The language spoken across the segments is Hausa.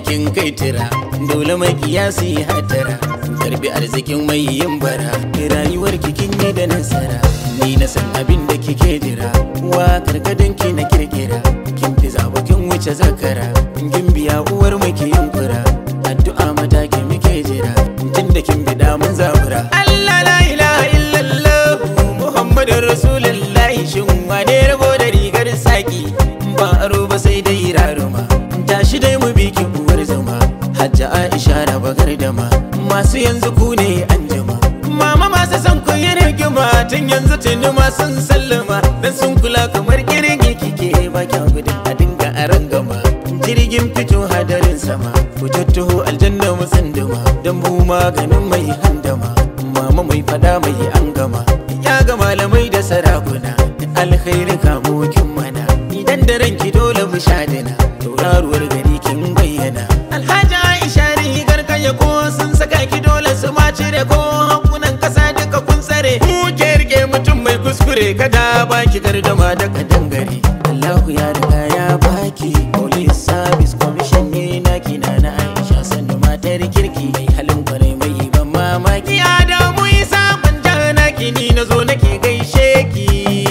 kin kai tira dole mai kiyasi hatara karbi arzikin mai yin bara rayuwar kin yi da nasara ni na san abin da kike jira wa karkadin ki na kirkira kin fi zaba kin wuce zakara kin biya uwar mai ki yin fura addu'a mataki muke jira tun da kin bi mun zabura Allah la ilaha illallah Muhammadur Rasulullahi shin wane rago da rigar saki ba aro ba sai dai raruma tashi dai mu bi ki uwar zama hajja Aisha da bagar dama masu yanzu ku ne an jama mama masu san ku yi rigima tun yanzu tuni ma sun sallama dan sun kula kamar kirgi kike ba kya gudun a dinga a rangama jirgin fito hadarin sama ku tattaho aljanna mu tsandama dan mu maganin mai handama mama mai fada mai an gama ya ga malamai da sarakuna alkhairi kamo kin mana idan da ranki dole mu shadina tauraruwar gari kin bayyana alhaji aisha rigar kaya ko sun saka ki dole su ma cire ko hankunan kasa duka kun tsare ku ke rike mutum mai kuskure kada baki gardama da kadangare Allahu ya riga ya baki police service commission ne na kina na Aisha sannu matar kirki mai halin kwarai mai ban mamaki ya da mu isa kwanja na kini na zo nake gaishe ki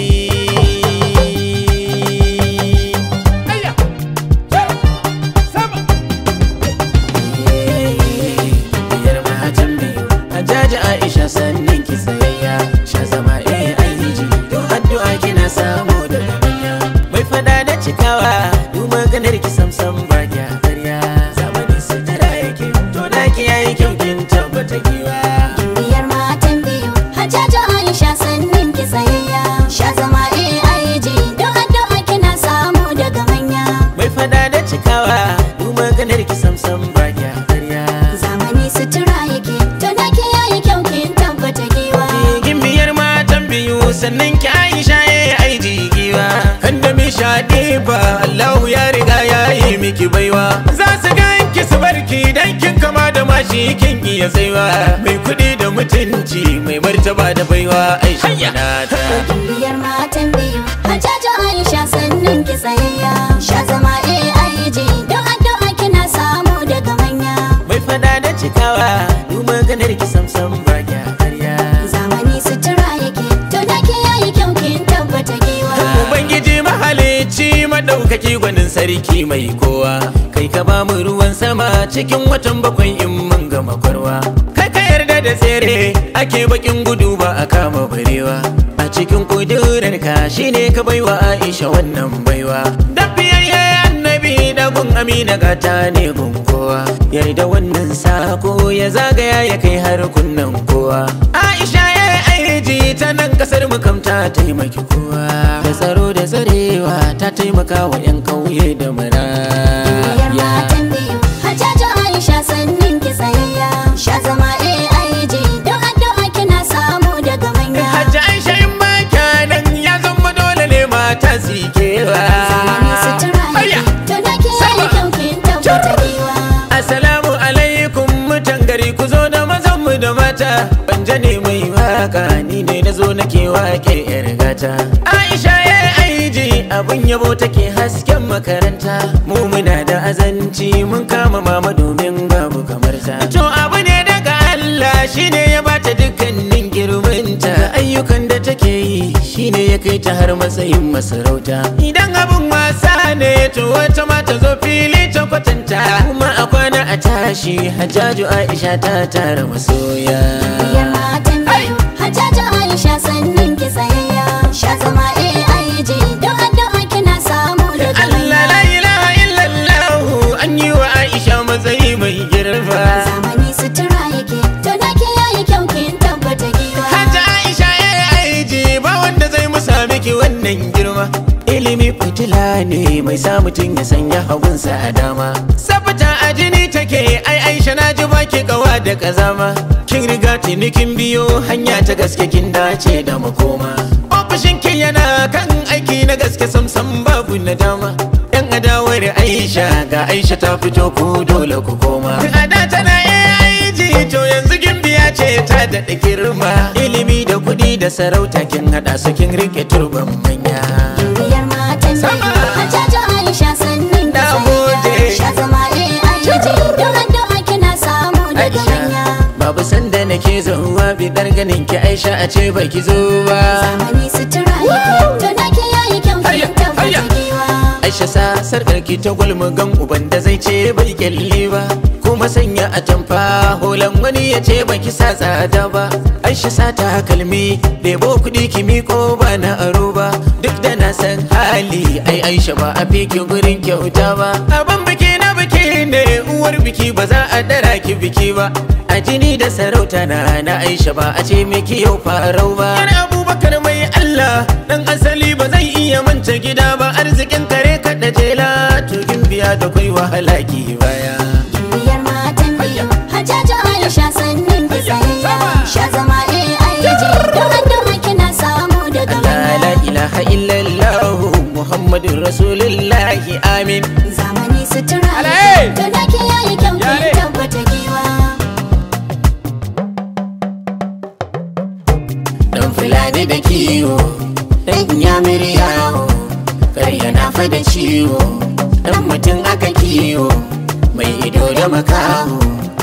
biyar matan biyu Hajjaji Aisha sannin ki tsayayya Sha zama eh aiji Don addu'a kina samu daga manya Mai fada da cikawa Duk maganar ki samsam ba kya karya Zamani sutura yake To da ki yayi kyau kin tabbata giwa Biyar matan biyu Hajjajo Aisha sannin ki tsayayya Sha zama AIG Don addu'a kina samu daga manya Mai fada da cikawa Duk maganar ki samsam ba kya karya Zamani sutura yake To da ki yayi kyau kin tabbata giwa Gimbiyar matan biyu sannan ki Aisha ya aiji giwa Kan da mi shaɗi ba Allahu ya riga ya yi miki baiwa Za su ganki su barki dan kin kama da mashi kin iya tsaiwa Mai kuɗi da mutunci mai martaba da baiwa Aisha ta Biyar matan biyu Hajjajo Aisha sannin ki tsayayya Sha zama AIG Don addu'a kina samu daga manya Mai fada da cikawa duk maganar ki samsam ba kya karya Zamani sutura yake To da ki yayi kyau kin tabbata giwa Ubangiji mahalicci madaukaki gwanin sarki mai kowa Kai ka ba mu ruwan sama cikin watan bakwai in mun gama kwarwa Kai ka yarda da tsere ake bakin gudu ba a kama barewa A cikin kudurar ka shine ka baiwa Aisha wannan baiwa Da biyayye annabi da gun amina gata ne gun kowa Yarda wannan sako ya zagaya ya kai har kunnan kowa Aisha ya aiji ta nan kasar mu kam ta taimaki kowa da tsaro da tsarewa ta taimaka wa 'yan kauye da Biyar maraya matan biyu Hajjajo Aisha sannin ki tsayayya Sha zama AIG Don addu'a kina samu daga manya Hajji Aisha in ba nan ya zama dole ne mata su yi kewa Zamani sutura Ayya! yake To da ki yayi kyau kin tabbata giwa Assalamu alaikum mutan gari ku zo da mazan mu da mata Banja ne mai waka ni ne na zo nake wake yar gata Aisha ya aiji abun yabo take hasken makaranta Mu muna da azanci mun kama mama domin babu kamar ta To abu ne daga Allah shine ya bata dukkanin girminta ayyukan da take yi shine ya kai ta har matsayin masarauta Idan abun wasa ne to wata mata zo fili ta kwatanta kuma a kwana a tashi hajjaju Aisha ta tara masoya Biyar matan biyu Hajjajo Aisha sannin ki tsayayya Sha zama AIG Don addu'a kina samu daga Allah manya la ilaha illallah an yi wa Aisha matsayi mai girma Zamani sutura yake To da ki yayi kyau kin tabbata giwa Hajji Aisha ya yi aiji ba wanda zai musa miki wannan girma ilimi fitila ne mai sa mutum ya sanya hagunsa a dama sabata a jini take ai Aisha na ji baki kawa da kazama kin riga tuni kin biyo hanya ta gaske kin dace da makoma ofishin ki yana kan aiki na gaske samsam babu nadama yan adawar Aisha ga Aisha ta fito ku dole ku koma a da tana aiji to yanzu gimbiya ce ta daɗa girma ilimi da kuɗi da sarauta kin haɗa su kin rike turban manya Biyar matan biyu Sama. Hajjajo Aisha sannin ki Na tsayayya gode. Sha zama AIG nake zauwa bidar ganin ki aisha a ce baki zo ba zamani sutura yake to naki yayi kyau kin tabbata giwa aisha sa sarkar ki ta gulmugan uban da zai ce bai kyalle ba kuma sanya a tamfa holan wani ya ce baki sa tsada ba aisha sa ta kalmi debo kuɗi ki miko ba na aro ba duk da na san hali ai aisha ba a fiki gurin kyauta ba abin biki na biki ne uwar biki ba za a dara ki biki ba a jini da sarauta na na aisha ba a ce miki yau farau ba yana abubakar mai allah dan asali ba zai iya manta gida ba arzikin kare kaɗa jela tugin biya da kai wahala ki baya biyar matan biyu hajjaju aisha sannin ki tsayayya sha zama AIG don addu'a kina samu daga Allah la manya ilaha illallah Muhammadun Rasulullahi amin zamani sutura Alai! yake to naki yayi kyau kin Yare! tabbata giwa Dan fulani da kiwo Dan yamir yawo Karya na fa da ciwo Dan mutum aka kiwo Mai ido da makaho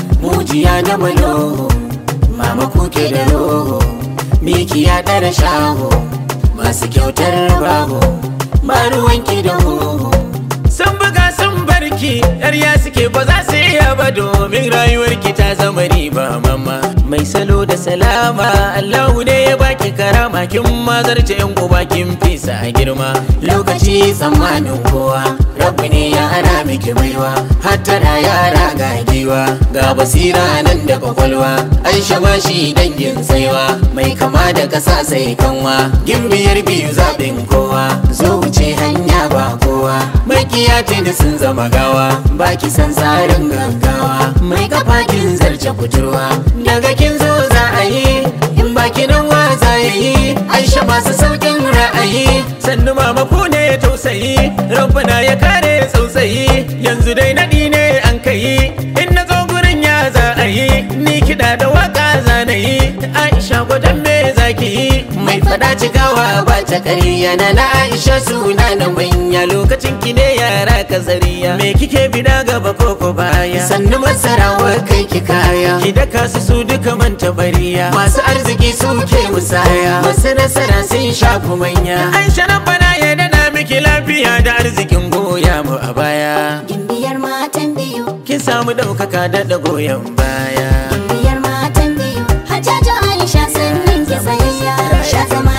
Mujiya da malo Mama kuke da roho Miki ya ɗara shaho Masu kyautar baho Ba ruwanki da hoho Sun buga sun barki Yarya suke ba za su iya ba domin rayuwarki ta zama riba mama Mai salo da salama Allahu ne ya baki karama kin mazarce yan uba kin fisa a girma Lokaci tsammanin kowa Rabbi ne ya hana miki baiwa Hattara yara ga giwa Ga basira nan da kwakwalwa Aisha ba shi dangin saiwa Mai kama da kasa sai kanwa Gimbiyar biyu zaɓin kowa Zo wuce hanya ba kowa Makiya da sun zama gawa Baki san tsarin gaggawa Mai kafa kin zarce kuturwa Daga kin zo za a yi In baki nan wa za ya yi Aisha masu saukin ra'ayi Sannu mama ku ne tausayi Rabbana ya kare tsautsayi Yanzu dai naɗi ne an kai In na zo gurin ya za a yi Ni kiɗa da waka za na yi Aisha gwadon me za ki yi Mai fada cikawa ba ta ƙarya na na Aisha suna na manya Lokacin ki ne yara ka zariya Me kike bida gaba ko ko baya Sannu masarawa kai ki kaya Ki daka su su duka manta bariya Masu arziki suke musaya Masu nasara sun shafi manya Aisha nan bana ya dana miki lafiya da arzikin goya mu a baya gimbiyar matan biyu Kin samu ɗaukaka da goyon baya biyar matan biyu hajjaju aisha sannin ki tsayayya sha zama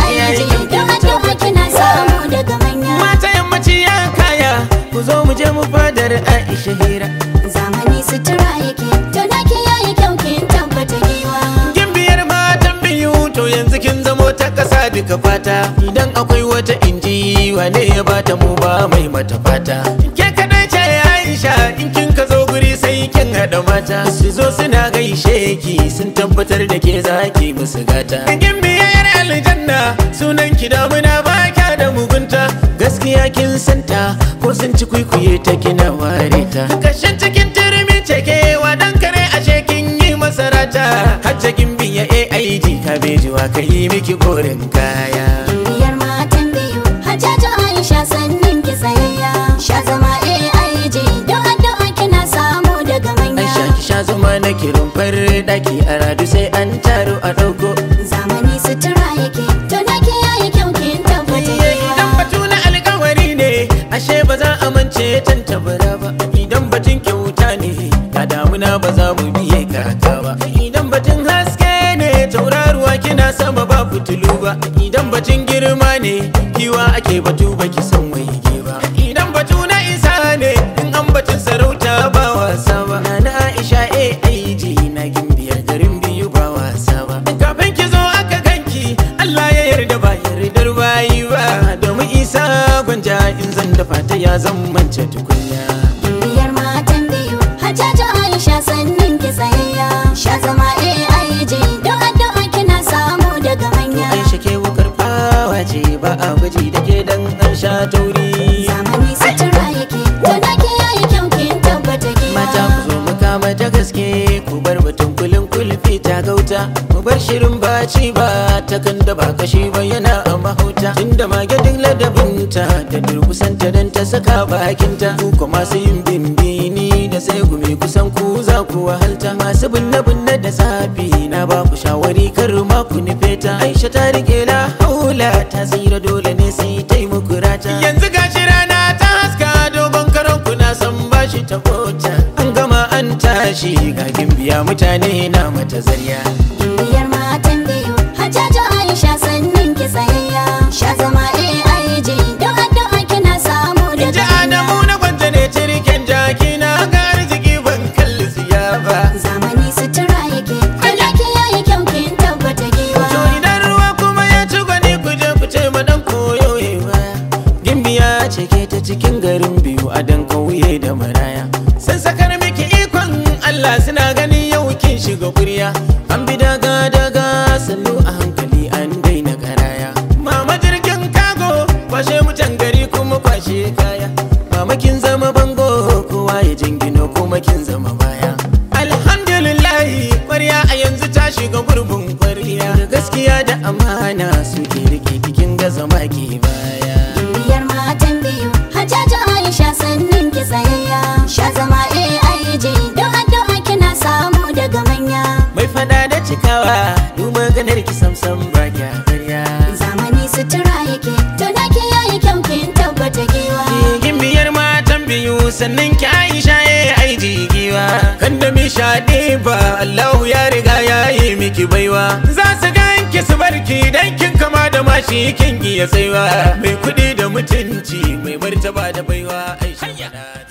AIG don addu'a kina samu daga manya Mata yammaci ya kaya Ku zo mu je mu fadar Aisha hira zamani sutura yake to naki yayi kyau kin tabbata giwa Kin biyar matan biyu to yanzu kin zamo ta kasa duka fata Idan akwai wata inji wane ya bata mu ba mai mata fata Ke kadai ce Aisha in kin ka zo guri sai kin haɗa mata Su zo suna gaishe ki sun tabbatar da ke zaki musu gata Kin biyar aljanna sunan ki damuna ba kya da mugunta Gaskiya kin santa ko sun ci kwikwiye ta kina ware ta Kashin cikin turmi cekewa dan kare ashe kin yi masarata Hajja kin biya AIG kabejiwa ka yi miki koren kaya biyar matan biyu hajjaju aisha sannin ki tsayayya sha zama AIG don addu'a kina samu daga manya Aisha ki sha zuma na kirin farin daki a radu sai an taro a ɗauko zamani sutura yake to naki yayi kyau kin tabbata Idan giwa batu na alkawari ne ashe ba za a mance tan tabara ba idan batun kyauta ne a damuna ba za mu biye kaka ba idan batun haske ne tauraruwa kina sama ba fitilu ba idan batun girma ne kiwa ake batu baki san waige ba idan batu na isa ne in an batun sarauta ba wasa ba na Aisha AIG na gimbiyar garin biyu ba wasa ba kafin ki zo aka ganki Allah ya yarda ba yardar bayi ba domin isa gwanja in zan dafa ta ya zan mance tukunya biyar matan biyu hajjaju aisha sannin ki tsayayya sha zama AIG don addu'a kina samu daga manya Aisha ke wukar fawa ce ba a gwaji da ke dan an sha tauri zamani sutura yake to naki yayi kyau kin tabbata mata giwa ku zo mu kama ta gaske ku bar batun kulin kulfi ta gauta mu bar shirin baci ba ta kan da ba kashi ba yana a mahauta tunda mage duk ladabinta da durkusanta dan ta saka bakinta ku kuma masu yin bimbini da sai gumi kusan ku za ku wahalta masu binne binne da safi na ba ku shawari kar ma ku nufe ta aisha ta rike la haula ta tsira dole ne sai ta yi muku rata yanzu gashi rana ta haska dogon karon ku na san bashi ta kota an gama an tashi ga gimbiya mutane na mata zarya Gimbiyar matan biyu Hajjajo Aisha sannin ki tsayayya Sha zama AIG don addu'a kina samu in ji daga adamu na gwanta ne cirken jaki na ga arziki ban kalli siya ba Zamani sutura yake Halaki yayi kyau kin tabbata giwa To idan ruwa kuma ya ci gwani ku je ku ce ma dan koyo ba. Gimbiya ce ke ta cikin garin biyu a dan kauye da maraya. Sun sakar miki ikon Allah suna ganin yau kin shiga kurya. An bi daga daga sannu a hankali an daina karaya. Mama jirgin kago kwashe mutan gari kuma kwashe kaya. Mama kin zama bango kowa ya jingino kuma kin zama baya. Alhamdulillahi kwarya a yanzu ta shiga gurbin kwarya. Da gaskiya da amana suke rike kikin gaza maki baya. Gimbiyar matan biyu Hajjajo Aisha sannin ki tsayayya Sha zama AIG don addu'a kina samu daga manya Mai fada da cikawa, du maganar ki samsam ba kya karya. Zamani sutura yake to naki yayi kyau kin tabbata giwa Gimbiyar matan biyu sannan ki Aisha ya aiji giwa. Kan da mi shaɗe ba Allahu ya riga ya yi miki baiwa. Za su ganki su barki dan kin kama da mashi kin iya tsaiwa. Mai kuɗi da mutunci mai martaba da baiwa Aisha.